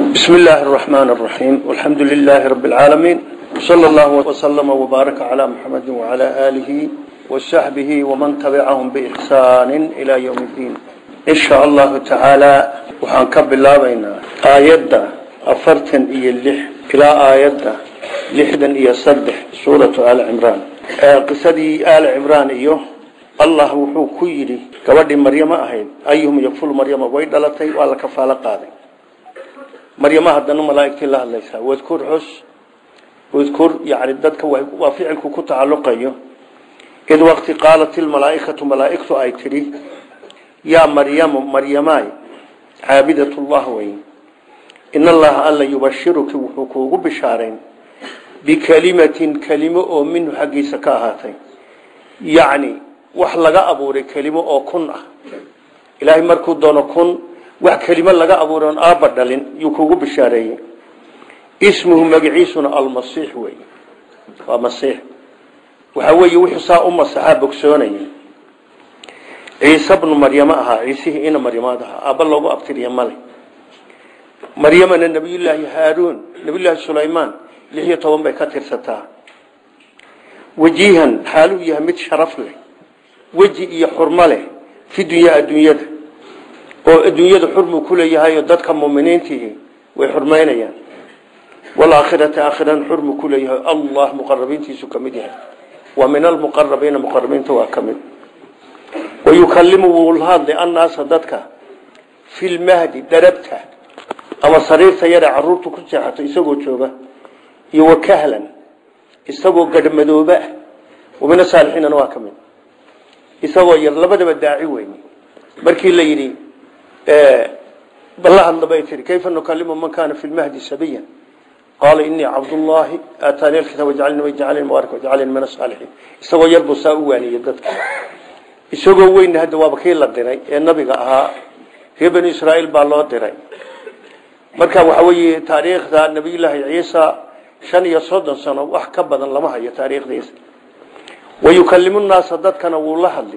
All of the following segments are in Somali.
بسم الله الرحمن الرحيم والحمد لله رب العالمين صلى الله وسلم وبارك على محمد وعلى آله وصحبه ومن تبعهم بإحسان إلى يوم الدين إن شاء الله تعالى وحنكب الله بين آيات أفرتن إيا اللح إلى آيات لحدا إيا صدح سورة آل عمران قصدي آل عمران إيوه الله وحو كيري كبدي مريم أهيد أيهم يكفل مريم ويدلتي وعلى كفالة قاضي maryama haddana malaaigtii la hadlaysaa wadkur xus wadkur yani dadka waa ficilku ku tacalluqayo id waqti qaalat ilmalaaikatu malaaigtu ay tidhi yaa maryamu maryamaay caabidatullah wey in allaha alla yubashiruki wuxuu kuugu bishaarayn bikelimatin kelimo oo minhu xaggiisa ka ahaatay yacni wax laga abuuray kelimo oo kun ah ilaahay markuu doono kun wax kelimo laga abuuray oon aabba dhalin yuu kugu bishaareeyey ismuhu magaciisuna almasiix wey waa masiix waxaa weeye wuxuu saa u masaxaa bogsoonayay ciise bnu maryamo ahaa ciisihii ina maryamaad ahaa aabba loogu abtiriya male maryamana nabiyullaahi haaruun nabiyullaahi sulaymaan lix iyo toban bay ka tirsataa wajiihan xaaluu yahay mid sharaf leh weji iyo xurmo leh fi dunyaa adduunyada oo adduunyada xurmu ku leeyahay dadka muminiintii way xurmaynayaan walaakhirata aakhirana xurmu ku leeyahay allah muqarabiintiisu ka mid yahay wa min almuqarabiina muqarabiinta waa ka mid wayukalimu wuu la hadlay annaasa dadka fi lmahdi darabta ama sariirta yare caruurtu ku seexato isagoo jooga iyo wakahlan isagoo gadhmadooba ah wa min asaalixiinana waa ka mid isagoo yar labadaba daaci weyn markii la yidhi balla hadla bay tihi kayfa nukalimu man kana fi lmahdi sabiya qaala inii cabdullaahi aataani alkitaab wajcalni wajcalni mubaarak wajcalni min asaalixiin isagoo yar buu saa u waaniyey dadka isagoo weyn hadda waaba kii la diray ee nabiga ahaa reer bani israa'iil baa loo diray marka waxa weeye taariikhda nabiyullaahi ciisa shan iyo soddon sano wax ka badan lama hayo taariikhdiisa wayukalimu nnaasa dadkana wuu la hadli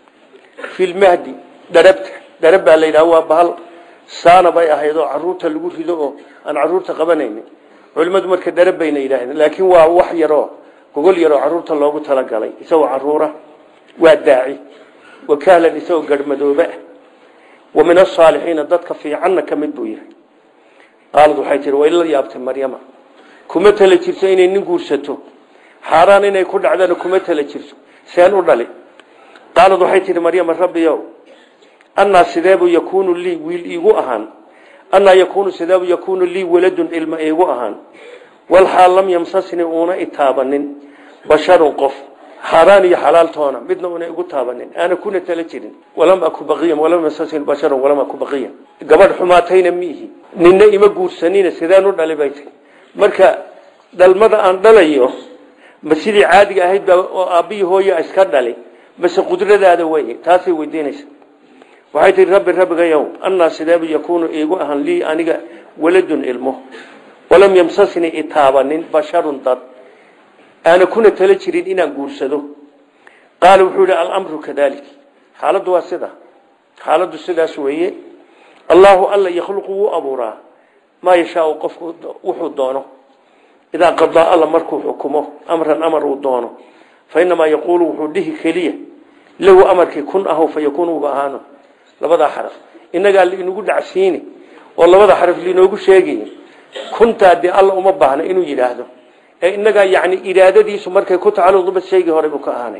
fi lmahdi dharabta dharab baa la yidhaha waa bahal saana bay ahayd oo caruurta lagu rido oo aan caruurta qabanaynin culimmadu marka dharab bayna yidhahdeen laakiin waa wax yaroo gogol yaroo caruurta loogu talagalay isagoo caruura waa daaci wakahlan isagoo garhmadooba wa min asaalixiina dadka fiicanna ka mid buu yahay qaalad waxay tihi way la yaabtay maryama kuma tala jirto inay nin guursato xaaraan inay ku dhacdana kuma tala jirto seen u dhali qaalad waxay tihi maryama rabbiyow annaa sideebuu yakuunu lii wiil iigu ahaan annaa yakuunu sideebuu yakuunu lii waladun ilma iigu ahaan walxaal lam yamsasni uuna itaabanin basharun qof xaaraan iyo xalaaltoona midna una igu taabanin aana kuna tala jirin walam aku baqiyan walam yamsasni basharun walam aku baqiyan gabadh xumaatayna miihi ninna ima guursanina sideen u dhali bay tahy marka dhalmada aan dhalayo ma sidii caadiga ahayd baa oo aabbihii hooya iska dhali mase qudradaada wey taasay weydiinaysa waxay tihi rabbi rabbigayow annaa sideebu yakuunu iigu ahaan lii aniga waladun ilmo walam yamsasni itaabanin basharun dad aana kuna tala jirin inaan guursado qaala wuxuu yihi alamru kadalik xaaladdu waa sida xaaladdu sidaas weeye allaahu alla yakhluqu wuu abuuraa maa yashaau qofku wuxuu doono idaa qadaa alla markuu xukumo amran amar uu doono fa inamaa yaquulu wuxuu dhihi keliya lahu amarkii kun ahaw fa yakuun uga ahaano labadaa xaraf inagaa liinugu dhacsiini oo labada xaraf liinoogu sheegay kuntaa dee alla uma baahna inuu yidhaahdo ee inagaa yani iraadadiisu markay ku tacaluqdaba sheegii hore buu ka ahaanay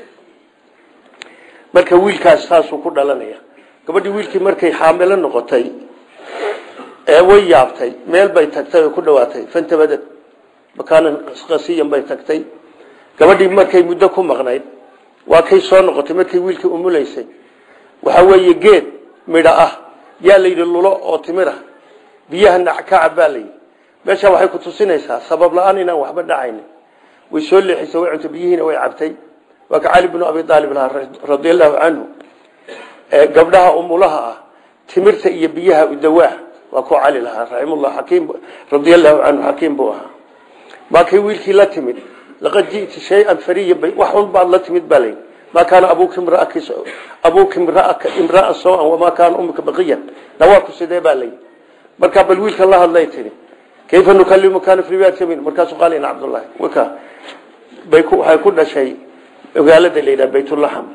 marka wiilkaas saasuu ku dhalanaya gabadhii wiilkii markay xaamilo noqotay ee way yaabtay meel bay tagtay oo ku dhawaatay fantabadad makaanan qasiyan bay tagtay gabadhii markay muddo ku maqnayd waa kay soo noqotay markay wiilkii umulaysay waxaa weeye geed midho ah yaa la yidhi lulo oo timir ah biyaha nackacab baa layidhi meeshaa waxay ku tusinaysaa sabab la-aan inaan waxba dhacaynin way soo leexisay way cuntay biyihiina way cabtay waa ka cali bnu abi aalib lahaa radia allahu canhu gabdhaha umulaha ah timirta iyo biyaha udawaa waa ku cali lahaa raximullah xakiim radia allahu canhu xakiim buu ahaa maa kay wiilkii la timid laqad ji'ti shay-an fariyan bay wax un baad la timid baa layidhi ما كان أبوك امرأك أبوك امرأك امرأة سوءا وما كان أمك بقيا نواك سيدي بالي markaa bal wiilka la hadlay tiri kayfa nukalimu kana fi riwaayat samin markaasuu qaal ina cabdullahi waka bay ku waxay ku dhashay magaalada la yidhaha baytulaxam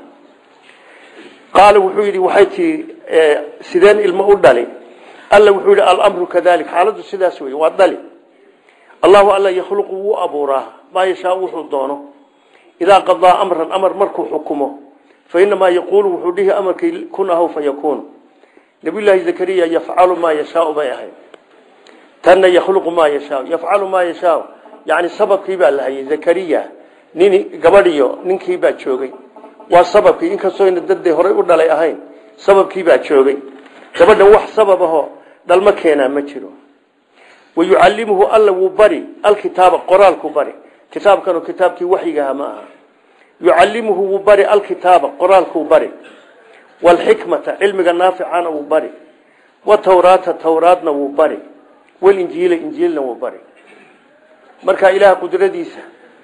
qaala wuxuu yidhi waxay tii sideen ilmo u dhali alla wuxuu yidhi alamru kadalik xaaladdu sidaas wey waa dhali allahu alla yakhluqu wuu abuuraa maa yashaa wuxuu doono idaa qadaa amran amar markuu xukumo fa inamaa yaquulu wuxuu dhihi amarkii kun ahaw fa yakuun nabiyullaahi zakariya yafcalu maa yashaau bay ahayd tanna yakhluqu maa yashaau yafcalu maa yashaau yani sababkii baa la hayay zakariya nin gabadhiyo ninkii baa joogay waa sababkii inkastoo ina dadday horay u dhalay ahayn sababkii baa joogay gabadhan wax sabab ahoo dhalmo keenaa ma jiro wayucallimuhu alla wuu bari alkitaaba qoraalku bari kitaabkanu kitaabkii waxyigaha ma aha yucallimuhu wuu bari alkitaaba qoraalkuu bari waalxikmata cilmiga naaficana wuu bari watawraata tawraadna wuu bari walinjiila injiilna wuu bari marka ilaah qudradiisa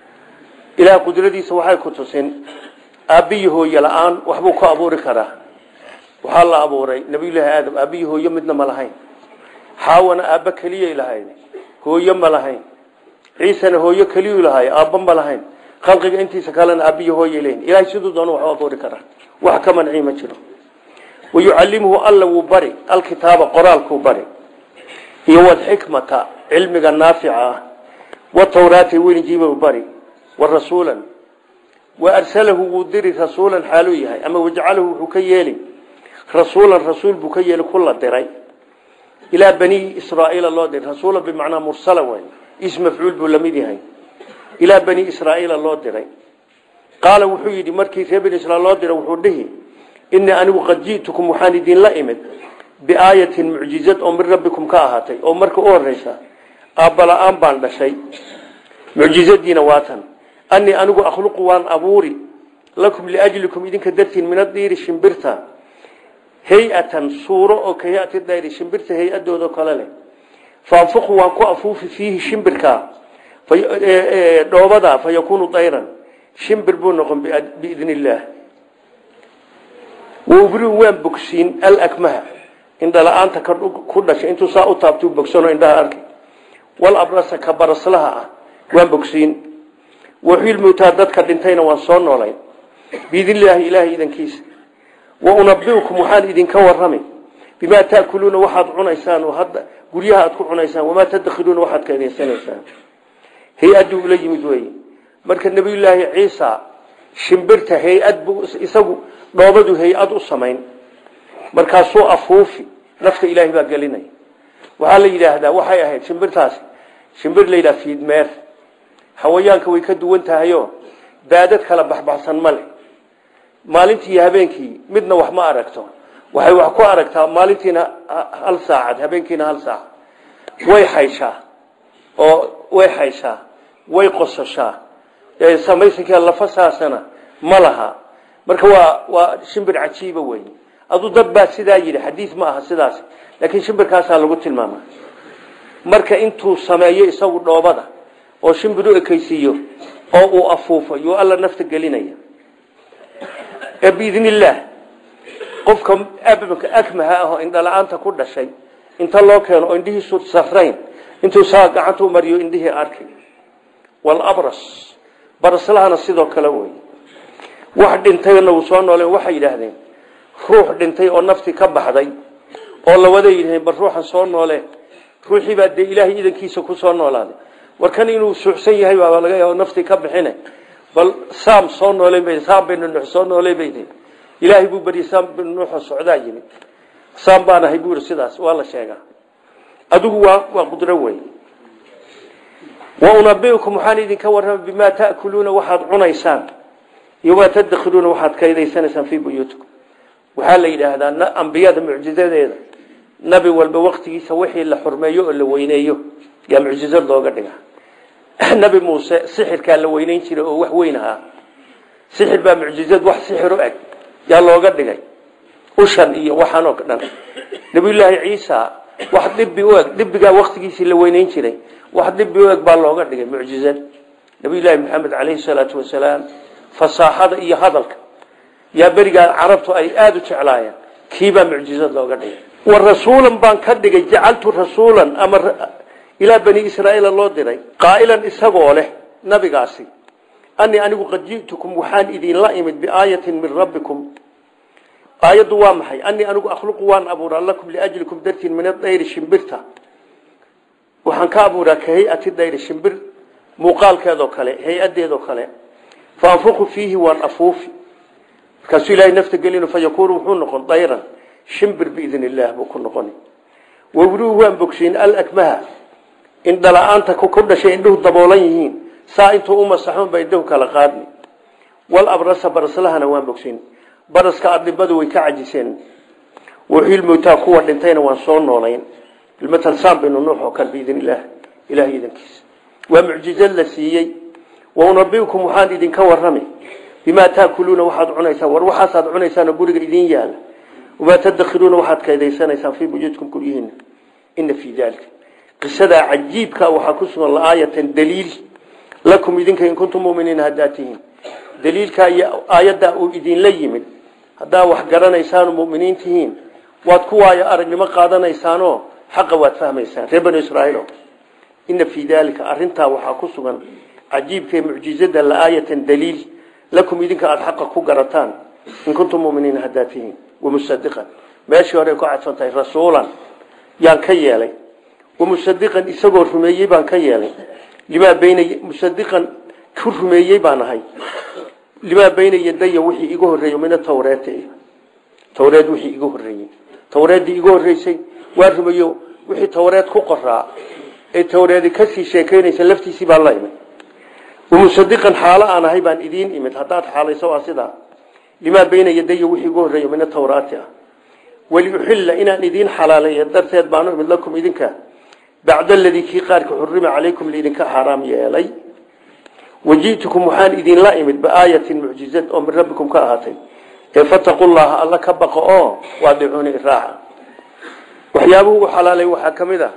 ilaah qudradiisa waxay ku tusin aabbiyi hooye la-aan waxbuu ku abuuri karaa waxaa la abuuray nabiyullaahi aadam aabbiyi hooyo midna ma lahayn xaawana aabba keliyay lahayn hooyo ma lahayn ciisena hooyo keliyuu lahaay aabba ma lahayn khalqiga intiisa kalena aabbiyi hooyay lehin ilahay siduu doona waxu abuuri karaa wax ka mancii ma jiro wayucallimuhu alla wuu bari alkitaaba qoraalkuu bari iyo walxikmata cilmiga naafica ah watawraati welinjiiba bari warasuulan wa arsalahu wuu diri rasuulan xaaluu yahay ama wajcalahu wuxuu ka yeeli rasuulan rasuul buu ka yeeli kula diray ilaa bani israaiila loo diray rasuula bimacnaa mursala wey is mafcuul buu lamid yahay ilaa bani israaiila loo diray qaala wuxuu yidhi markii reer bani israiil loo diray wuxuu dhihi inii anigu qad ji'tukum waxaan idinla imid biaayatin mucjizad oo min rabbikum ka ahaatay oo marka u horeysa aabbala-aan baan dhashay mucjizadiina waatan anii anigu akhluqu waan abuuri lakum liajlikum idinka dartiin min adiiri shimbirta hay-atan suuro oo ka hay-ati dayri shimbirta hay-adooda kale leh faanfuqu waan ku afuufi fiihi shimbirka dhoobada fa yakuunu dayran shimbir buu noqon biidn illaah wbriu waan bogsiin alakmaha indhala-aanta ku dhashay intuu saa u taabtuu bogsano indhaha arkay walabrasa ka baraslaha ah waan bogsiin waxilmutaa dadka dhintayna waan soo noolayn biidnillaahi ilaahay idankiisa wa unabiukum waxaan idinka warramay bimaa taakuluuna waxaad cunaysaan oo hadda guryaha aad ku cunaysaan wamaa tadakhiluuna waxaad kaedaysanaysaan hay-adduu ula yimid weye marka nebiyullaahi ciisa shimbirta hay-ad buu isagu dhoobadu hay-ad u samayn markaasuu afuufi nafta ilaahay baa gelinaya waxaa la yidhaahdaa waxay ahayd shimbirtaasi shimbir la yidhaha fiidmeer hawayaanka way ka duwan tahayo baadad kala baxbaxsan ma leh maalintii iyo habeenkii midna wax ma aragto waxay wax ku aragtaa maalintiina hal saacad habeenkiina hal saac way xayshaa oo way xayshaa way qososhaa samaysanka lafasaasana ma laha marka waa waa shimbir cajiiba wey aduu dad baa sidaa yidhi xadiis ma aha sidaas laakiin shimbirkaasaa lagu tilmaama marka intuu sameeyo isagu dhoobada oo shimbir u ekeysiiyo oo uu afuufo yuu alla nafta gelinaya ee biidn illaah qofka abamka akmaha ah oo indhala-aanta ku dhashay inta loo keeno oo indhihiisu sarrayn intuu saa gacantuu mariyo indhihii arkay walabras baraslahana sidoo kale wey wax dhintayna uu soo nooleen waxay yidhaahdeen ruux dhintay oo naftii ka baxday oo lawada yidhaheen bal ruuxan soo noolee ruuxii baa dee ilaahay idankiisa ku soo noolaaday warkan inuu suuxsan yahay baaba laga yaaba naftii ka bixine bal saam soo noolen bay saam binu nuux soo noolee bay tihi ilaahay buu baryay saam binu nuuxoo socdaa yimid saam baan ahay buu yidhi sidaas waa la sheegaa adigu waa waa qudro wey wa unabiukum waxaan idinka warramay bimaa ta'kuluuna waxaad cunaysaan iyo maa tadakhiluuna waxaad kaydaysanaysaan fii buyuutikum waxaa la yidhaahdaa ambiyada mucjizadeeda nabi walba waktigiisa wixii la xurmeeyo oo la weyneeyo yaa mucjizad looga dhiga nabi muuse sixirkaa la weyneyn jiray oo wax weyn ahaa sixir baa mucjizad wax sixir u eg yaa looga dhigay ushan iyo waxaan oo dhan nabiyullaahi ciisa wax dhibi u eg dhibigaa waktigiisii la weyneyn jiray wax dhibi u eg baa looga dhigay mucjizad nabiyullaahi maxamed caleyhi salaatu wasalaam fasaaxada iyo hadalka yaa berigaa carabtu ay aada u jeclaayeen kiibaa mucjizad looga dhigay wa rasuulan baan ka dhigay jacaltu rasuulan ama ilaa bani israa'iila loo diray qaa'ilan isagoo leh nabigaasi anii anigu qad ji'tukum waxaan idinla imid biaayatin min rabbikum aayaddu waa maxay anii anigu akhluqu waan abuuraa lakum liajlikum dartiin min adayri shimbirta waxaan ka abuuraa ka hay-ati dayri shimbir muuqaalkeedoo kale hay-adeedoo kale fa anfuqu fiihi waan afuufi markaasuu ilaahay nafta gelin fa yakuunu wuxuu noqon dayran shimbir biidn illaah buu ku noqoni wawruu waan bogsiin alakmaha indhala-aanta ku dhashay indhuhu daboolan yihiin saa intuu u masaxoon ba indhuhu kala qaadni wal abrasa baraslahana waan bogsiin baraska adhibadu way ka cajiseen waxiilmowtaa kuwa dhintayna waan soo noolayn bilmatal saan binu nuux oo kale biidn illaah ilahay idankiisa waa mucjizad la siiyey waunabiukum waxaan idinka warrami bimaa taakuluuna waxaad cunaysaan war waxaasaad cunaysaanoo guriga idin yaala wamaa tadakhiluuna waxaad kaydaysanaysaan fii buyuutikum guryihiina ina fii dalika qisadaa cajiibka waxaa ku sugan laaayatan daliil lakum idinka in kuntum muminiina haddaad tihiin daliilkaa iyo aayaddaa uu idinla yimid haddaa wax garanaysaan muminiin tihiin waad ku waayo aragnimo qaadanaysaanoo xaqa waad fahmaysaan reer banu israaiil ina fii dalika arintaa waxaa ku sugan cajiibka mucjizada laaayatan daliil lakum idinka aada xaqa ku garataan in kuntum muminiina haddaad tihiin wamusadiqan meeshii hore ku cadfan tahay rasuulan yaan ka yeelay wamusadiqan isagoo rumeeyey baan ka yeelay limaa bayna musadiqan ku rumeeyey baan ahay limaa bayna yadaya wixii iga horreeyey min atawreet tawreed wixii iga horreeyey tawreeddii iga horreysay waa rumeeyo wixii tawreed ku qoraa ee tawreedi kasii sheekeynaysa laftiisii baan la imid wamusadiqan xaalo aan ahay baan idiin imid haddaad xaalayso waa sidaa limaa bayna yadaya wixii iga horreeya min atawraati ah waliuxilla inaan idiin xalaaleeya darteed baanu imid lakum idinka bacda aladii kii qaarka xurima calaykum laidinka xaaraam yeelay waji'tukum waxaan idinla imid biaayatin mucjizad oo min rabbikum ka ahaatay ee fataqu llaha alla ka baqo oo waadicuuni iraaca waxyaabuhu u xalaalay waxaa ka mid a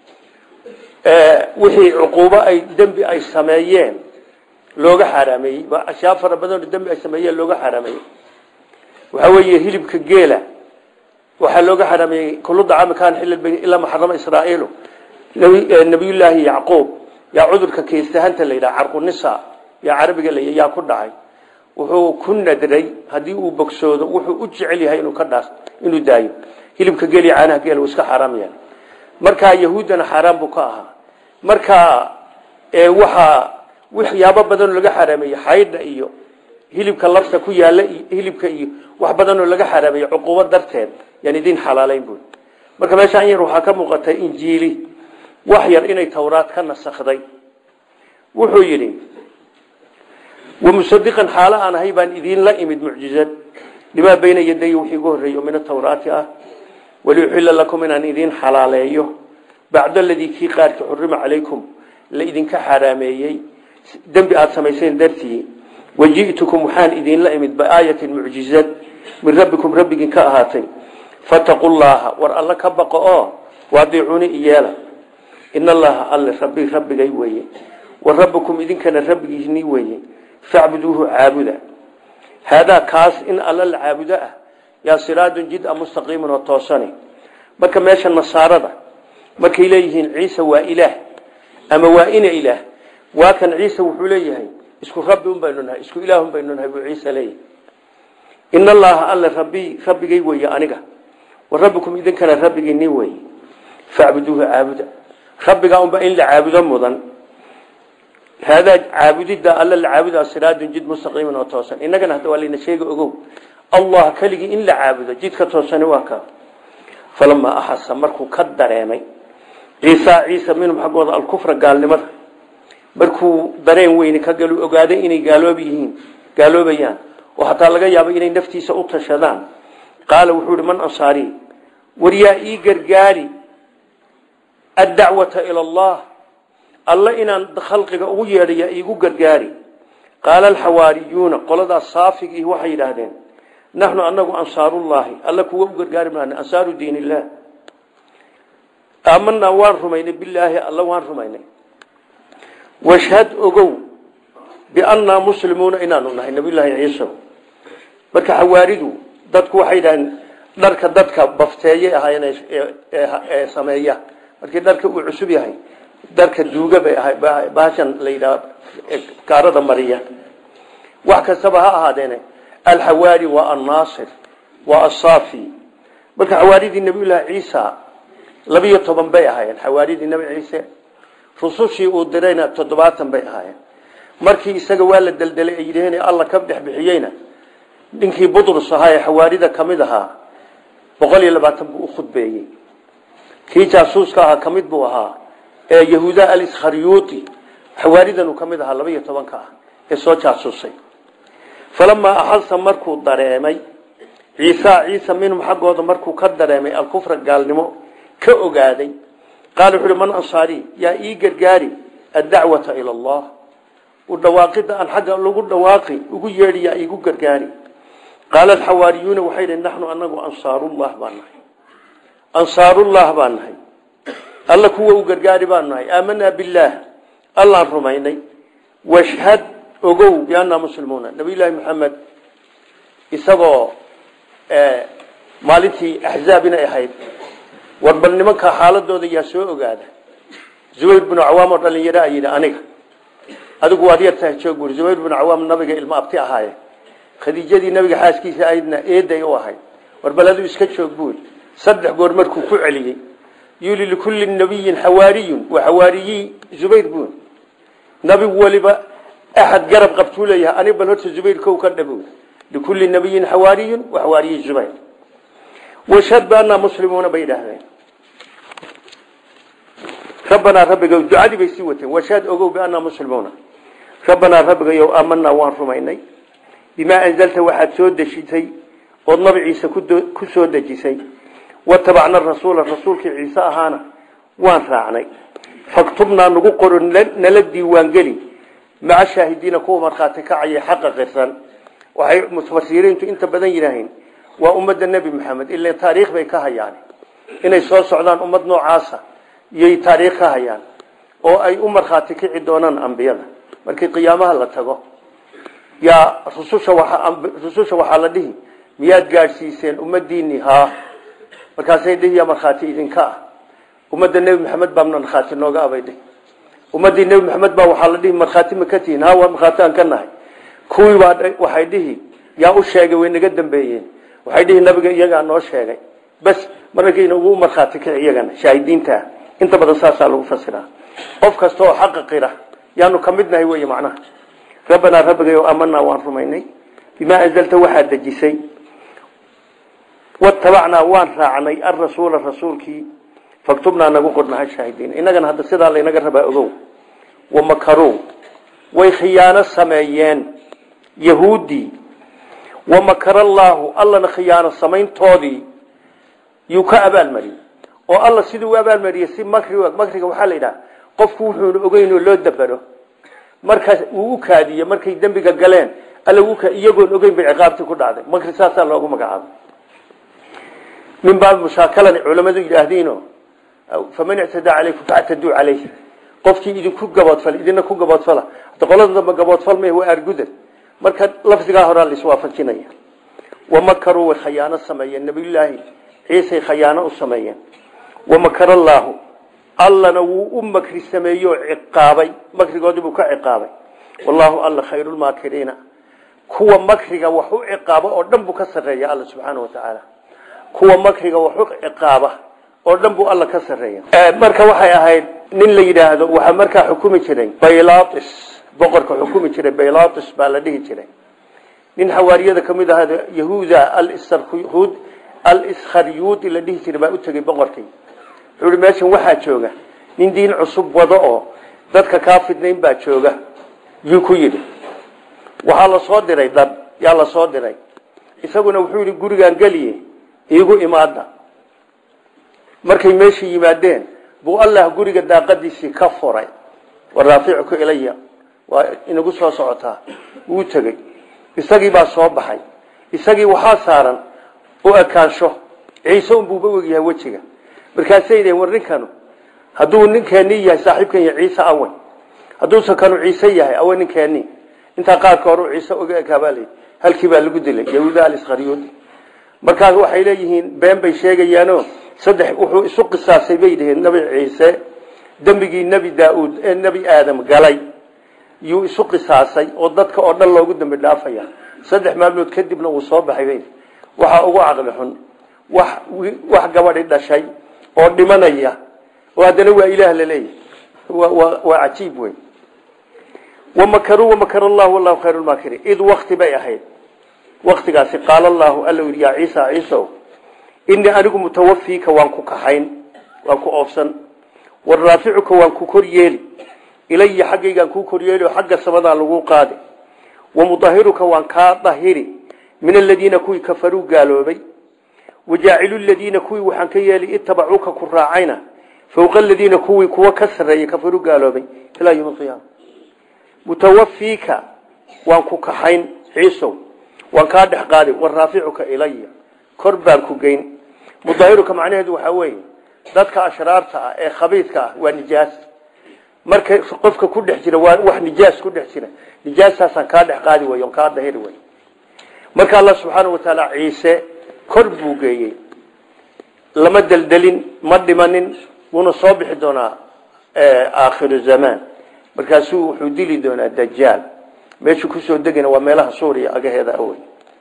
wixii cuquubo ay dembi ay sameeyeen looga xaaraameeyey ashyaa fara badanoo dembi ay sameeyeen looga xaaraameeyey waxaa weeye hilibka geela waxaa looga xaaraameeyey kullu dacaami kaana xilla bani ilaa maxarama israa'iilu nabiyullaahi yacquub yaa cudurka keystahanta la yidhaha carqunisa yaa carabiga la yaa ku dhacay wuxuu ku nadray haddii uu bogsoodo wuxuu u jecel yahay inuu ka dhaas inuu daayo hilibka geel iyo caanaha geel uu iska xaaraam yahay markaa yahuuddana xaaraan buu ka ahaa markaa waxaa waxyaabo badanoo laga xaraameeyey xaydha iyo hilibka lafta ku yaala hilibka iyo wax badanoo laga xaraameeyey cuquubo darteed yaan idin xalaalayn buy marka meeshaan yar waxaa ka muuqata injiili wax yar inay tawraad ka nasakday wuxuu yidhi wamusadiqan xaalo aan ahay baan idiinla imid mucjizad limaa bayna yaday wixii igu horreeyo min atawraati ah waliuxilla lakum inaan idiin xalaaleeyo bacda aladii kii qaarkii xurima calaykum la idinka xaraameeyey dembi aada samayseen dartii waji'tukum waxaan idinla imid biaayatin mucjizad min rabbikum rabbigin ka ahaatay fataqu llaha war alla ka baqo oo waadiicuuni iyeela in allaha alle rabbi rabbigay weeye wa rabbukum idinkana rabbigiisni weeye facbuduuhu caabuda haadaa kaas in alla la caabudo ah yaa siraadun jid-a mustaqiimun oo toosani marka meesha nasaarada markay leeyihiin ciise waa ilaah ama waa ina ilaah waa kan ciise wuxuu leeyahay isku rabbi un baynu nahay isku ilaah un baynu nahay buu ciise leeyahay in allaha alle rabbi rabbigay weeye aniga wa rabbukum idinkana rabbigiini weeye facbuduuhu caabuda rabbigaa unba in la caabudo mudan haadaa caabudidda alla la caabudaa siraadun jid mustaqiiman oo toosan innagana hadda waa layna sheega ogow allah keligii in la caabudo jidka toosani waa ka falamaa axasa markuu ka dareemay ciisa ciisa minhum xaggooda alkufra gaalnimada markuu dareen weyni ka galu ogaaday inay gaaloob yihiin gaaloobayaan oo hataa laga yaabo inay naftiisa u tashadaan qaala wuxuu ihi man ansaari war yaa ii gargaari addacwata ila allah alla inaan khalqiga ugu yeedha yaa iigu gargaari qaala alxawaariyuuna qoladaas saafigii waxay yidhaahdeen naxnu anagu ansaarullaahi alla kuwa u gargaari maana ansaaru diin illah aamanaa waan rumaynay bilaahi alla waan rumaynay washhad ogow biannaa muslimuuna inaanu nahay nabiyullaahi ciisa marka xawaaridu dadku waxay yidhahdeen dharka dadka bafteeyay ahaayeen ee sameeya markii dharka uu cusub yahay dharka duuga bay ahay bahashan la yidhaha kaarada mariya wax kastaba ha ahaadeene alxawaari waa annaasir waa asaafi marka xawaaridii nabiyullaahi ciisa labiyo toban bay ahaayeen xawaaridii nabi ciise rusushii uu dirayna toddobaatan bay ahaayeen markii isaga waa la deldelay ay yidhaheen alla ka dhex bixiyeyna ninkii butrus ahaa ee xawaarida ka mid ahaa boqol iyo labaatan buu u khudbeeyey kii jaasuuska ahaa ka mid buu ahaa ee yahuuda aliskharyuuti xawaaridan uu ka mid ahaa laba iyo tobanka ah ee soo jaasuusay falamaa axasa markuu dareemay ciisa ciisa minhum xaggooda markuu ka dareemay alkufra gaalnimo ka ogaaday qaala wuxu uhi man ansaari yaa ii gargaari addacwata ila allah u dhawaaqida aan xagga lagu dhawaaqi ugu yeedhi yaa iigu gargaari qaala alxawaariyuuna waxay dhi naxnu anagu ansaarullah baan nahay ansaarullah baan nahay alla kuwa u gargaari baan nahay aamanaa billaah allaan rumaynay washhad ogow biannaa muslimuuna nabiyullaahi maxamed isagoo maalintii axzaab inay ahayd war bal nimanka xaaladooda yaa soo ogaada zubayr binu cawaam oo dhalinyaro a yidhi aniga adigu waad yartahay joog buuri zubayr binu cawaam nabiga ilmo abti ahaaye khadiijadii nabiga xaaskiisa ahaydna eeday u ahayd war bal adigu iska joog buuri saddex goor markuu ku celiyey yuli likulli nabiyin xawaariyun wa xawaariyi zubayr buun nabi waliba axad garab qabtuu leeyahay anig bal horta zubayr kow ka dhabow likulli nabiyin xawaariyun wa xawaariyi zubayr washhad baanaa muslimuuna bay idhaahdeen rabbanaa rabbiga ducadii bay sii wateen washhad ogow biannaa muslimuuna rabbanaa rabbigayow aamanaa waan rumaynay bimaa anzalta waxaad soo dejisay ood nabi ciise ku soo dejisay watabacna rasuula rasuulkii ciise ahaana waan raacnay faktubnaa nagu qoro nala diiwaangeli maca shaahidiina kuwa markhaati kacaya xaqa qirsan waxay mufasiriintu inta badan yidhaaheen waa ummadda nebi maxamed ila taariikh bay ka hayaan inay soo socdaan ummad noocaasa iyay taariikh ka hayaan oo ay u markhaati kici doonaan ambiyada markii qiyaamaha la tago yaa rususha rususha waxaa la dhihi miyaad gaadhsiiseen ummadiinii haa markaasay dhihi yaa markhaati idinka ah ummadda nebi maxamed baa markhaati nooga abay dhihi ummaddii nebi maxamed baa waxaa la dhihi markhaati ma ka tihiin haa waa markhaati aan ka nahay kuwii baa waxay dhihi yaa u sheegay way naga dambeeyeen waxay dhihi nabiga iyagaa noo sheegay bas markayna ugu markhaati kici iyagana shaahidiinta inta badan saasaa lagu fasiraa qof kasta oo xaqa qira yaanu ka mid nahay wey macnaha rabbanaa rabbigayo amanaa waan rumaynay bimaa anzalta waxaad dejisay watabacnaa waan raacnay arasuula rasuulkii faktubnaa nagu qornaha shaahidiin innagana hadda sidaa laynaga rabaa ogow wamakarow way khiyaano sameeyeen yahuuddii wamakar allaahu allana khiyaano samayntoodii yuu ka abaalmariyey oo alla siduu u abaalmariyey si makri makriga waxaa la yidhaha qofku wuxuuna ogeyn oo loo dabero markaas uu u kaadiye markay dembiga galeen alla iyagoon ogeyn bay ciqaabtii ku dhacday makri saasaa loogu magacaabay min baabi mushaakalani culamadu yidhaahdiino faman ictadaa calaykum factaduu calayh qofkii idinku gaboodfal idina ku gaboodfala hada qolada dambe gaboodfal may waa argudan marka lafdigaa horaa la iswaafajinaya wamakaruu way khayaano sameeyeen nabiyullaahi ciisay khayaano u sameeyeen wamakar allaahu allana wuu u makri sameeyey oo ciqaabay makrigoodii buu ka ciqaabay wallaahu alla khayrulmaakiriina kuwa makriga wax u ciqaaba oo dhan buu ka sarreeya alla subxaana wa tacaala kuwa makriga wax u ciqaaba oo dhan buu alla ka sarreeya marka waxay ahayd nin la yidhaahdo waxaa markaa xukumi jiray baylatis boqorka xukumi jiray baylatis baa la dhihi jiray nin xawaariyada ka mid ahaa yahuuda alsrhud al-iskharyuudi la dhihi jiray baa u tegey boqorkii wuxuu ihi meeshan waxaa jooga nin diin cusub wado oo dadka kaa fidnayn baa jooga yuu ku yidhi waxaa la soo diray dad yaa la soo diray isaguna wuxuu yidhi gurigaan geliye iigu imaada markay meesha yimaadeen buu allah guriga daaqadiisii ka furay waraaficuku ilaya waa inagu soo socotaa wuu tegey isagii baa soo baxay isagii waxaa saaran u ekaansho ciise unbuuba ogyahay wejiga markaasay dheen war ninkanu hadduu ninkeeni yahay saaxiibkan yahay ciise awe hadduusan kanu ciise yahay awe ninkeeni intaa qaarka hore ciise oga ekaabaalay halkii baa lagu dilay yahuuda aliskharyuudi markaas waxay leeyihiin been bay sheegayaano saddex wuxuu isu qisaasay bay dhaheen nabi ciise dembigii nebi daa-uud ee nebi aadam galay yuu isu qisaasay oo dadka oo dhan loogu dambi dhaafaya saddex maalmood kadibna wuu soo baxay bay waxaa ugu caqli xun wax wax gabadhi dhashay oo dhimanaya oo haddana waa ilaah la leeyahay waa cajiib wey wamakaruu wamakar allahu wallahu khayru lmaakiriin id wakti bay ahayd waktigaasi qaala allahu alla yidhi yaa ciisa ciisow inii anigu mutawafiika waan ku kaxayn waan ku oofsan waraaficuka waan ku kor yeeli ilaya xaggaygaan kuu kor yeeli oo xagga samadaan lagu qaadi wamudahiruka waan kaa dahiri min aladiina kuwii kafaruu gaaloobay wajaacilu ladiina kuwii waxaan ka yeeli itabacuuka ku raacayna fowqa aladiina kuwii kuwa ka sarreeyay kafaruu gaaloobay ilaa yom alqiyaama mutawafiika waan ku kaxayn ciisow waan kaa dhex qaadi waraaficuka ilaya kor baan ku geyn mudahiruka macnaheedu waxaa weeye dadka ashraarta ah ee khabiidka ah waa nijaas marka qofka ku dhex jira waa wax nijaas ku dhex jira nijaastaasaan kaa dhex qaadi way on kaa dahiri way marka allah subxaana wa tacaala ciise kor buu geeyey lama deldelin ma dhimanin wuuna soo bixi doonaa aakhiru zamaan markaasuu wuxuu dili doonaa dajaal meeshuu kusoo degana waa meelaha suuriya agaheeda awey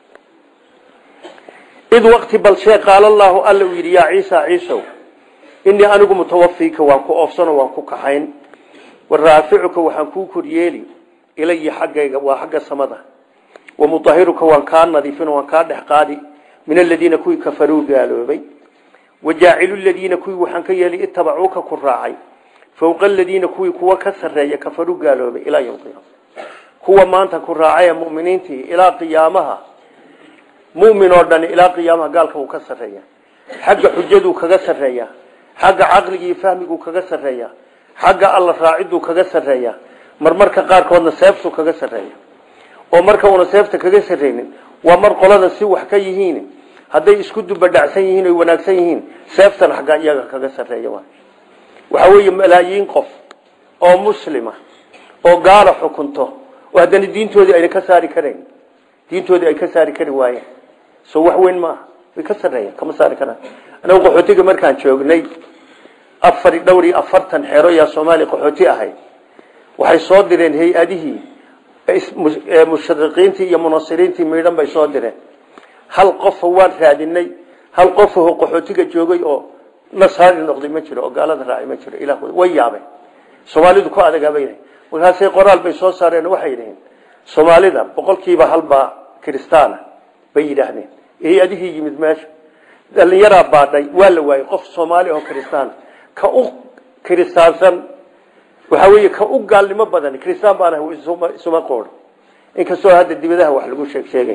id waqti balshee qaala allaahu alla uu yidhi yaa ciisa ciisow inii anigu mutawafiika waan ku oofsano waan ku kaxayn waraaficuka waxaan kuu koryeeli ilaya xaggayga waa xagga samada wamudahiruka waan kaa nadiifin waan kaa dhex qaadi min aladiina kuwii kafaruu gaaloobay wajaacilu ladiina kuwii waxaan ka yeeli itabacuuka ku raacay fowqa aladiina kuwii kuwa ka sarreeya kafaruu gaaloobay ilaa yom qiyaama kuwa maanta ku raacaya muminiintii ilaa qiyaamaha mumin oo dhan ilaa qiyaamaha gaalka wuu ka sarreeya xagga xujaduu kaga sarreeya xagga caqliga iyo fahmiguu kaga sarreeya xagga alla raaciduu kaga sarreeya marmarka qaarkoodna seeftuu kaga sarreeya oo marka uuna seefta kaga sarreynin waa mar qolada si wax ka yihiin hadday isku dubadhacsan yihiin oy wanaagsan yihiin seeftan xagga iyaga kaga sarreeya waxa weeye malaayiin qof oo muslima oo gaala xukunto oo haddana diintoodii ayna ka saari karayn diintoodii ay ka saari kari waayeen so wax weyn maaha way ka sarreeyeen kama saari karaan anagu qaxootiga markaan joognay afar dhowr iyo afartan xero yaa soomaaliya qaxooti ahayd waxay soo direen hay-adihii mushariqiintii iyo munasiriintii miidhan bay soo direen hal qofa waan raadinay hal qofaho qaxootiga joogay oo nasaari noqday ma jiro oo gaalada raacay ma jiro ilah way yaabeen soomaalidu ku adagaabay markaasay qoraal bay soo saareen waxay yidhaheen soomaalida boqolkiiba halbaa kiristaana bay yidhaahdeen hay-adihii yimid meesha dhalinyaraa baadhay waa la waayey qof soomaali oo kiristaan ka u kiristaansan waxaa weeye ka u gaalnimo badan kiristaan baan ahay isuma qoor inkastoo hadda dibadaha wax lagu sheeg sheegay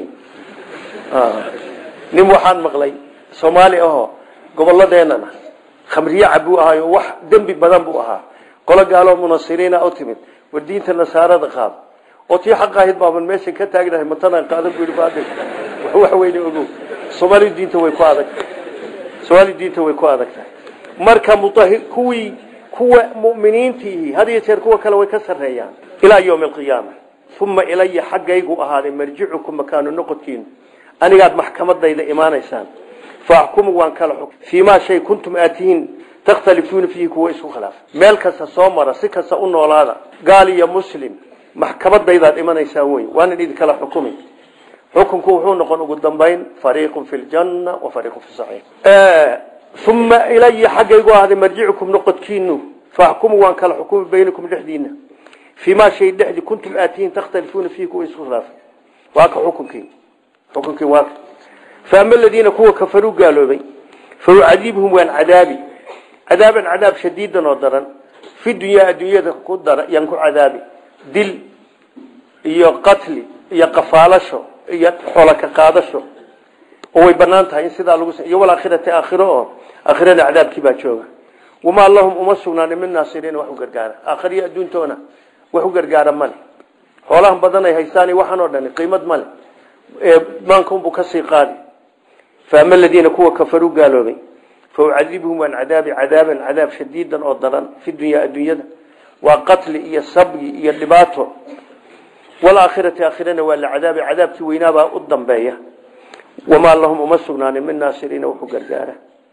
nin waxaan maqlay soomaali ahoo gobolladeenana khamriye cabuu ahaayo wax dembi badan buu ahaa qolo gaaloo munasiriina u timid war diinta nasaarada qaad oo tii xaq ahayd baaban meeshan ka taagnahay matanaan qaadan bu baadil wax weyne ogow soomaali diinta way ku adag soomaali diinta way ku adag tahay marka mutahir kuwii kuwa mu'miniintii had iyo jeer kuwa kale way ka sarreeyaan ilaa yawmi alqiyaama uma ilaya xaggaygu ahaaday marjicukum makaanu noqodkiinu anigaad maxkamadayda imaanaysaan faaxkumu waan kala xuk fii maa shay kuntum aatihiin takhtalifuuna fiihi kuwa isku khilaaf meel kasta soo mara si kasta u noolaada gaal iyo muslim maxkamadaydaad imanaysaan wey waanan idinkala xukumi xukunku wuxuu noqon ugu dambayn fariiqun fi ljanna wa fariiqun fi saciir uma ilaya xaggaygu ahaaday marjicukum noqodkiinu faaxkumu waan kala xukumi baynakum dhexdiina fii maa shay dhexdii kuntum aatihiin takhtalifuuna fiihi kuwa isku khilaaf waa ka xukunkii xukunkii waa ka faama aladiina kuwa kafaruu gaaloobay faucadiibhum waan cadaabi cadaaban cadaab shadiidan oo daran fi dunyaa adduunyada ku dara yaan ku cadaabi dil iyo qatli iyo qafaalasho iyo xoolo ka qaadasho oo way banaan tahay in sidaa lagu iyo walaakhirati aakhiro oo aakhirada cadaabkii baa jooga wamaa lahum uma sugnaanin min naasiriin wax u gargaara aakhiriyo adduuntoona wax u gargaara male xoolahan badan ay haystaan waxaan oo dhan qiimad male maankaunbuu kasii qaadi faama aladiina kuwa kafaruu gaaloobay faucadibhum waan cadaabi cadaaban cadaab shadiidan oo daran fi dunyaa adduunyada waa qatli iyo sabyi iyo dhibaato walaakhirati aakhirana waa la cadaabi cadaabkii weynaabaa u dambeeya wamaa lahum uma sugnaanin min naasiriina wuxuu gargaara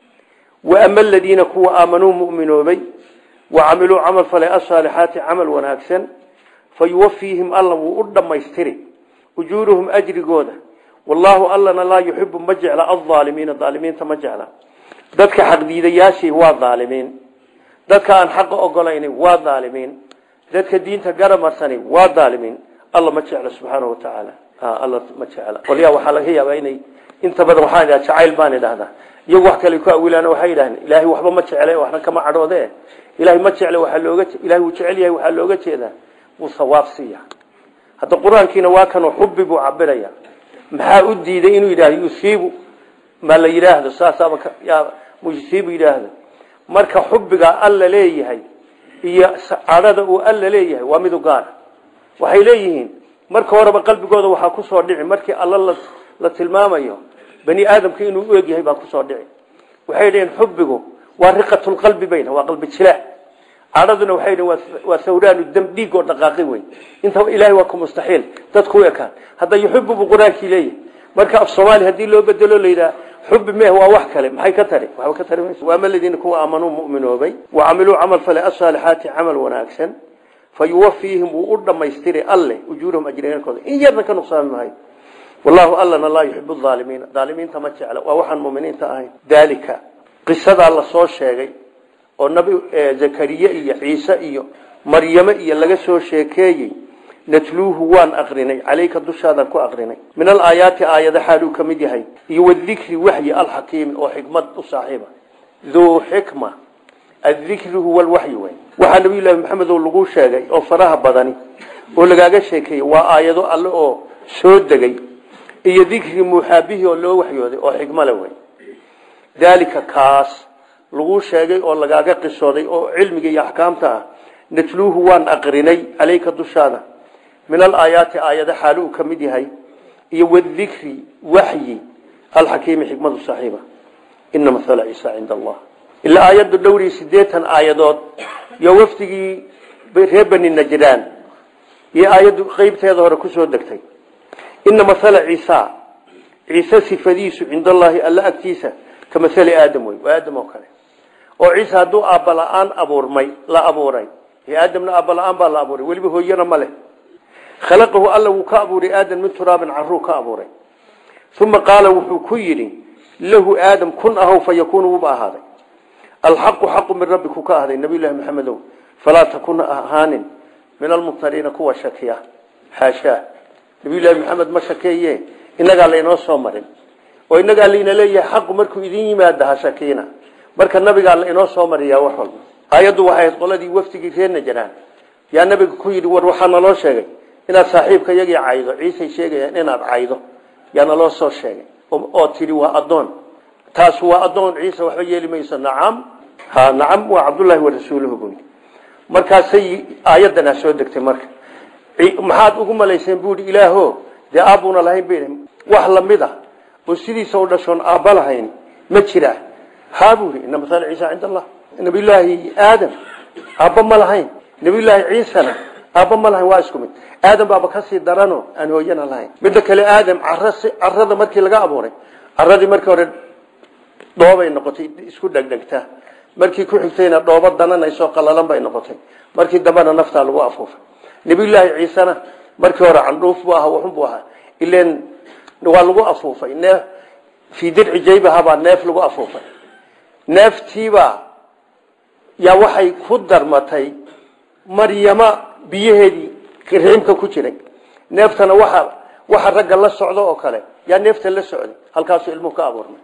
waama aladiina kuwa aamanuu muminoobay wacamiluu camal falay asaalixaati camal wanaagsan fayuwafiihim alla wuu u dhammaystiri ujuuruhum ajrigooda wallaahu allana laa yuxibu ma jecla alaalimiina aalimiinta ma jecla dadka xaqdiidayaashii waa aalimiin dadka aan xaqa ogolayni waa aalimiin dadka diinta garamarsani waa aalimiin alla ma jecla subxaana watacaala alla ma jecla qolyaa waxaa laga yaabaa inay inta badan waxaan idhaha jacayl baan idhahdaa iyagu wax kale ku awilaan waxay yidhahdeen ilaahay waxba ma jecle waxna kama cadhoode ilaahay ma jecle waxaa looga ilahay wuu jecel yahay waxaa looga jeedaa wuu sawaab siiya hadda qur-aankiina waa kanoo xubbi buu cabiraya maxaa u diiday inuu yidhahdo yusiibu ma la yidhaahdo saasaaba yusiibu yidhaahdo marka xubbigaa alla leeyahay iyo cadhada uu alla leeyahay waa midu gaara waxay leeyihiin marka horeba qalbigooda waxaa kusoo dhici markii alla la tilmaamayo bani aadamka inuu u egyahay baa kusoo dhici waxay dhaheen xubbigu waa riqatulqalbi bayna waa qalbi jilaac cadhaduna waxay dhaheen waa sawraanu dam dhiig oo dhaqaaqi wey intaba ilaahay waa ku mustaxiil dadku u ekaan hadda yuxibu buu qur-aankii leeyahay marka af soomaali haddii loo bedelo la yidhaha xubbi meh waa wax kale maxay ka tari waxba ka tari mayso waama aladiina kuwa aamanuu mu'minoobay wacamiluu camal fale asaalixaati camal wanaagsan fayuwafiihim wuu u dhammaystiri alle ujuurahum ajriinkooda in yarna ka nuqsaami maayo wallahu allana laa yuxibu aalimiina aalimiinta ma jecla waa waxaan muminiinta ahayn daalika qisadaa lasoo sheegay oo nabi zakariye iyo ciise iyo maryame iyo laga soo sheekeeyey natluuhu waan aqrinay caleyka dushaadaan ku aqrinay min alaayaati aayada xaaluu ka mid yahay iyo wadikri waxyi alxakiimi oo xikmad u saaxiiba duu xikma adikri huwa lwaxyi wey waxaa nabiy llaahi maxamed oo lagu sheegay oo faraha badani oo lagaaga sheekeeyey waa aayado alle oo soo degay iyo dikri muuxaabihii oo loo waxyooday oo xikmo le wey daalika kaas lagu sheegay oo lagaaga qisooday oo cilmiga iyo axkaamta ah natluuhu waan aqrinay caleyka dushaada min alaayaati aayada xaali uu ka mid yahay iyo wadikri waxyi alxakiimi xikmadu saaxiiba ina mahala ciisa cinda allah ilaa aayaddu dhowrii sideetan aayadood iyo wafdigii reer bani najraan iyo aayaddu qeybteeda hore kusoo degtay ina mahala ciisa ciise sifadiisu cinda allaahi alla agtiisa ka mahali aadam wey waa aadam oo kale oo ciise hadduu aabba la-aan abuurmay la abuuray aadamna aabba la-aan baa la abuuray weliba hooyana ma leh khalaqahu alla wuu ka abuuray aadam min turaabin caruu ka abuuray uma qaala wuxuu ku yidhi lahu aadam kun ahow fa yakuunu wuuba ahaaday alxaqu xaqu min rabbi ku ka ahday nabiy llahi maxamedow falaa takun ahaanin min almumtariina kuwa shakiya xaashaa nabiy llahi maxamed ma shakeeye inagaa laynoo soo marin oo inagaa layna leeyahay xaqu markuu idin yimaada ha shakiina marka nabigaa la inoo soo mariyaa wax walba aayaddu waxay ahayd qoladii wafdigii reer najraan yaa nabiga ku yidhi war waxaa naloo sheegay inaad saaxiibka iyagii caydo ciisay sheegayaan inaad caydo yaa naloo soo sheegay oo tidhi waa addoon taas waa addoon ciise waxba yeeli mayso nacam ha nacam waa cabdullaahi wa rasuuluhu buu yidhi markaasay aayaddanaa soo degtay marka maxaad ugu malayseen buu yidhi ilaaho dee aabbuuna lahayn bay wax lamid a oo sidiisa u dhashoon aabba lahayn ma jiraa haa buu yidhi ina maala ciisa cinda allah nabiyullaahi aadam aabba ma lahayn nabiyullaahi ciisana aabba ma lahayn waa isku mid aadam baaba kasii darano aan hooyana lahayn midda kale aadam carada markii laga abuuray caradii markii hore dhoobay noqotay isku dhegdhegta markii ku xigtayna dhoobo dananaysoo qalalan bay noqotay markii dambena naftaa lagu afuufay nabiyullaahi ciisena markii hore candhuuf buu ahaa waxun buu ahaa ilen waa lagu afuufay neef fii dirci jaybahabaa neef lagu afuufay neeftiibaa yaa waxay ku darmatay maryama biyaheedii riimka ku jiray neeftana waxa waxa ragga la socdo oo kale yaa neefta la socday halkaasuu ilmuhu ka abuurmay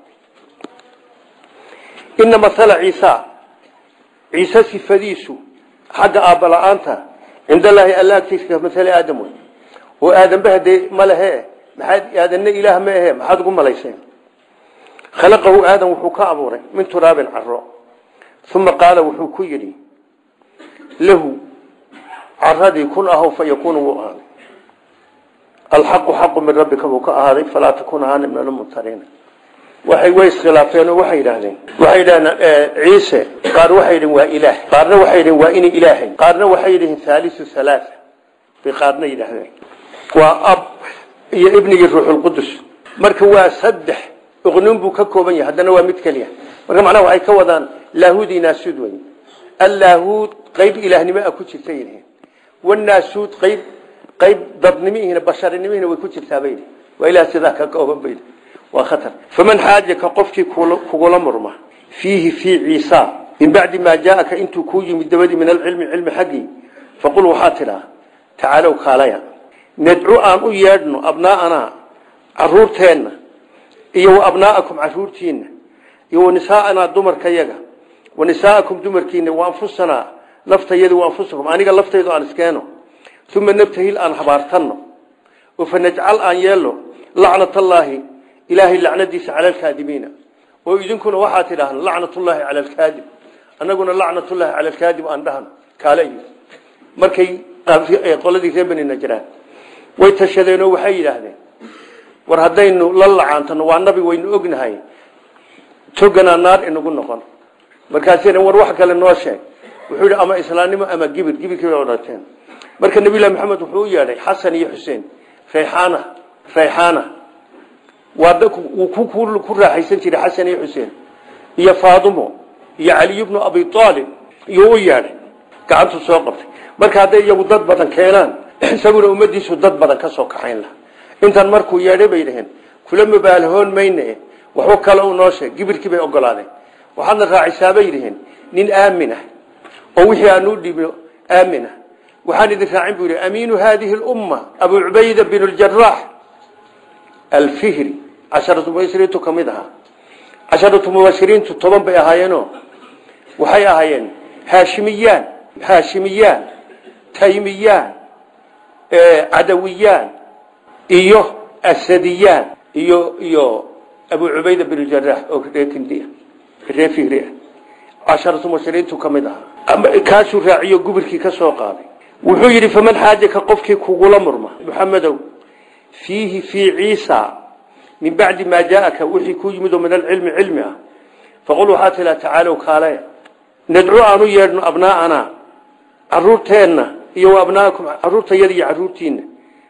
ina maala ciisa ciise sifadiisu xagga aabba la-aanta cindallaahi alla agtiisa ka maali aadam wey oo aadamba hadee ma lehe maxaad aadanna ilaah ma ahe maxaad ugu malayseen khalaqahu aadam wuxuu ka abuuray min turaabin caro uma qaala wuxuu ku yidhi lahu caradii kun ahow fa yakuunu wuu ahaaday alxaqu xaqu min rabbika buu ka ahaaday falaa takun ahaani min almumtariina waxay way iskhilaafeen oo waxay yidhaahdeen waxay yidhahdeen ciise qaar waxay yidhaheen waa ilaah qaarna waxay yidhaheen waa inay ilaahay qaarna waxay yidhaheen haalisu halaaa bay qaarna yidhaahdeen waa ab iyo ibnigii ruuxulqudus marka waa saddex uqnuun buu ka kooban yahay haddana waa mid keliya marka macnaha waxay ka wadaan laahuud iyo naasuud wey allaahuud qayb ilaahnimo a ku jirta yidhiin wanaasuud qayb qayb dadnimihina basharinimihina way ku jirtaa bayidhi waa ilaah sidaa ka kooban bayidhi waa khatar faman xaajaka qofkii kugula murma fiihi fii ciisa min bacdi maa jaaaka intuu kuu yimid dabadii min alcilmi cilmi xaggii faqul waxaa tidhaa tacaalow kaalaya nadcu aan u yeedhno abnaa'anaa caruurteenna iyo wa abnaa'akum caruurtiinna iyo wa nisaa'anaa dumarkayaga wa nisaa'akum dumarkiina wa anfusanaa naftayada wa anfusakum aniga laftaydu aan iskeeno uma nabtahil aan habaartanno oo fa najcal aan yeelno lacnatallaahi ilaahay lacnadiisa cala alkaadibiina oo idinkuna waxaa tidhaahno lacnatullaahi cala alkaadib annaguna lacnatullaahi cala alkaadib aan dhahno kaale iyo markay qoladii reer beni najraan way tashadeenoo waxay yidhaahdeen war haddaynu la lacaantano waa nabi waynu ognahay toganaa naar inagu noqon markaasina war wax kale noo sheeg wuxuu yidhi ama islaamnimo ama gibir gibirkii bay odhateen marka nabilahi maxamed wuxuu u yeedhay xasan iyo xuseen rayxaana rayxaana waa wuu ku raaxaysan jiray xasan iyo xuseen iyo faadumo iyo caliy bnu abi aalib iyo u yeedhay gacantu soo qabtay marka hadday iyagu dad badan keenaan isaguna ummadiisu dad badan ka soo kaxayn laha intan markuu yeedhay bay dhaheen kula mabaalahoon mayne waxba kale u noo sheeg gibirkii bay ogolaadeen waxaadna raacisaabay dhaheen nin aamin ah oo wixii aanu dhibno aamin ah waxaan idin raacin buu yidhi amiinu haadihi lumma abu cubayda bin ljarax alfihri casharatu mubashiriintu ka mid ahaa casharatu mubashiriintu toban bay ahaayeenoo waxay ahaayeen haashimiyaan haashimiyaan taymiyaan cadawiyaan iyo asadiyaan iyo iyo abu cubayda bin jarax oo reer kindiya reer fihri ah casharatu mubashiriintu ka mid ahaa kaasuu raaciyo gubirkii ka soo qaaday wuxuu yidhi faman xaajaka qofkii kugula murma muxamedow fiihi fii ciisa min bacdi maa jaaaka wixii ku yimid oo min alcilmi cilmi ah faqul waxaa tilaa tacaalow kaale nadcu aan u yeedhno abnaa'anaa caruurteenna iyo wa abnaakum caruurtayada iyo caruurtiinna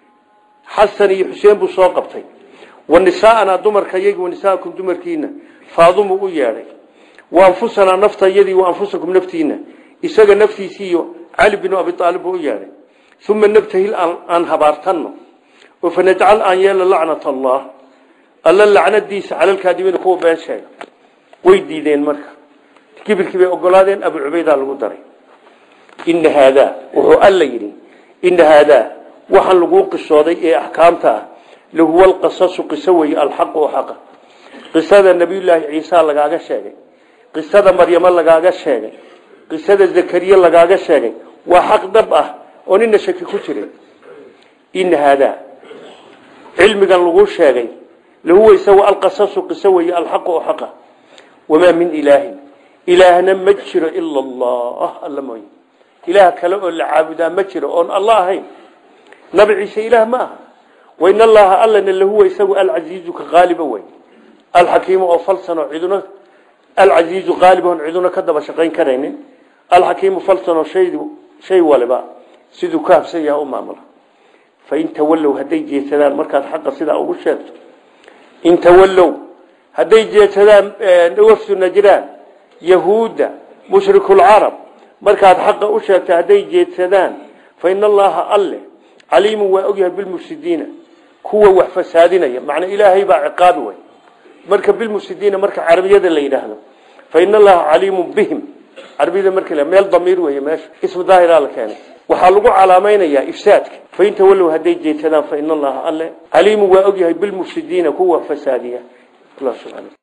xasan iyo xuseen buu soo qabtay wa nisaa'anaa dumarkayaga wa nisaakum dumarkiina faadumu u yeedhay wa anfusanaa naftayadii wa anfusakum naftiina isaga naftiisii iyo cali binu abi aalib buu u yeedhay uma nabtahil aan habaartanno oo fa najcal aan yeelno lacnat allah alla lacnadiisa calalkaadibiina kuwa been sheega way diideen marka kibirkii bay ogolaadeen abu cubaydaa lagu daray ina haadaa wuxuu alla yidhi ina haadaa waxaan laguu qisooday ee axkaamta ah lahuwa alqasasu qiso weeye alxaqu oo xaqa qisada nabiyullaahi ciisa lagaaga sheegay qisada maryamo lagaaga sheegay qisada zakariya lagaaga sheegay waa xaq dhab ah oo nina shaki ku jirin ina haadaa cilmigan laguu sheegay lahuwa isagu alqasasu qiso weeye alxaqu oo xaqa wamaa min ilaahin ilaahna ma jiro ila allah alla mooye ilaah kale oo la caabudaa ma jiro oon alla ahayn nabi ciise ilaah ma aha wain allaha allana lahuwa isagu alcasiizu ka qaaliba wey alxakiimu oo falsanoo ciduna alcasiizu qaalibaon ciduna ka daba shaqayn karaynin alxakiimu falsanoo shay shay waliba siduu ka habsan yaha u maamula fain tawallow hadday jeedsadaan markaad xaqa sidaa ugu sheegto in tawallow hadday jeedsadaan wafdu najraan yahuudda mushrikulcarab markaad xaqa u sheegto hadday jeedsadaan fa in allaha alle caliimun waa ogyahay bilmufsidiina kuwa wax fasaadinaya macnaa ilaahay baa ciqaabi way marka bilmufsidiina marka carabiyada la yidhaahdo fa in allaha caliimun bihim carabiyada marka la meel damiir weeye meesha ismu daahiraa la keenay waxaa lagu calaamaynayaa ifsaadka fain tawallow hadday jeedsadaan fa in allaha alle caliimun waa ogyahay bilmufsidiina kuwa fasaadiya allah subxaana